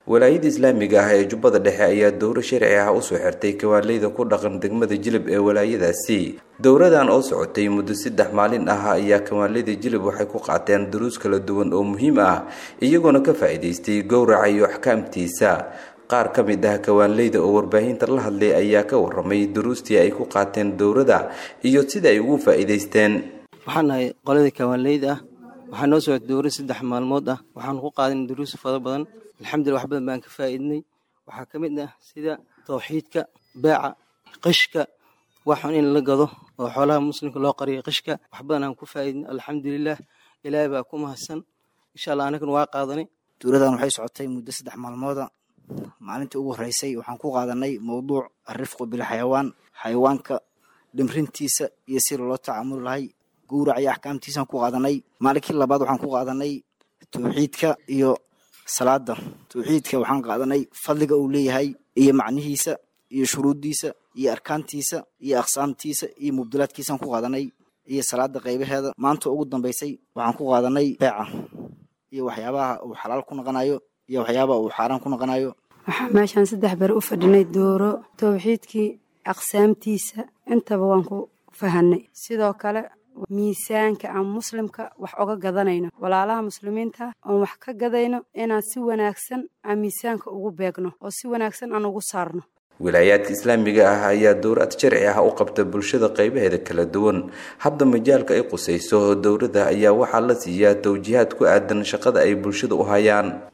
walaayada islaamiga ah ee jubbada dhexe ayaa dowro sharci ah usoo xirtay kawaaleyda ku dhaqan degmada jilib ee walaayadaasi dowradan oo socotay muddo saddex maalin ah ayaa kawaaleyda jilib waxay ku qaateen duruus kala duwan oo muhiim ah iyagoona ka faa'iidaystay gowraca iyo axkaamtiisa qaar ka mid ah kawaanleyda oo warbaahinta la hadlay ayaa ka waramay duruustii ay ku qaateen dowrada iyo sida ay ugu faa'iidaysteen waxaan nahay qoladii kawaanleyda ah waxaa noo socota dowra saddex maalmood ah waxaanu ku qaadan duruus fara badan alxamdulillah wax badan baan ka faa'iidnay waxaa ka mid ah sida tawxiidka beeca qishka waxun in la gado oo xoolaha muslimka loo qariyo qishka wax badan aan ku faa'iidnay alxamdulilah ilaahay baa ku mahadsan insha allah anagana waa qaadanay dowladan waxay socotay muddo saddex maalmooda maalintii ugu horreysay waxaan ku qaadanay mowduuc alrifqu bilxayawaan xayawaanka dhimrintiisa iyo si loola tacaamuli lahay gowrac iyo axkaamtiisaan ku qaadanay maalinkii labaad waxaan ku qaadanay tawxiidka iyo salaada tawxiidka waxaan qaadanay fadliga uu leeyahay iyo macnihiisa iyo shuruuddiisa iyo arkaantiisa iyo aqsaamtiisa iyo mubdilaadkiisaan ku qaadanay iyo salaada qaybaheeda maanta ugu dambeysay waxaan ku qaadanay beeca iyo waxyaabaha uu xalaal ku noqonayo iyo waxyaabaha uu xaaraan ku noqonayo waxaa meeshaan saddex ber u fadhinay dooro tawxiidkii aqsaamtiisa intaba waan ku fahanay sidoo kale miisaanka aan muslimka wax oga gadanayno walaalaha muslimiinta oon wax ka gadayno inaan si wanaagsan aan miisaanka ugu beegno oo si wanaagsan aan ugu saarno wilaayaadka islaamiga ah ayaa dowrad sharci ah u qabta bulshada qaybaheeda kala duwan hadda majaalka ay qusayso dowladda ayaa waxaa la siiyaa tawjiihaad ku aadan shaqada ay bulshada u hayaan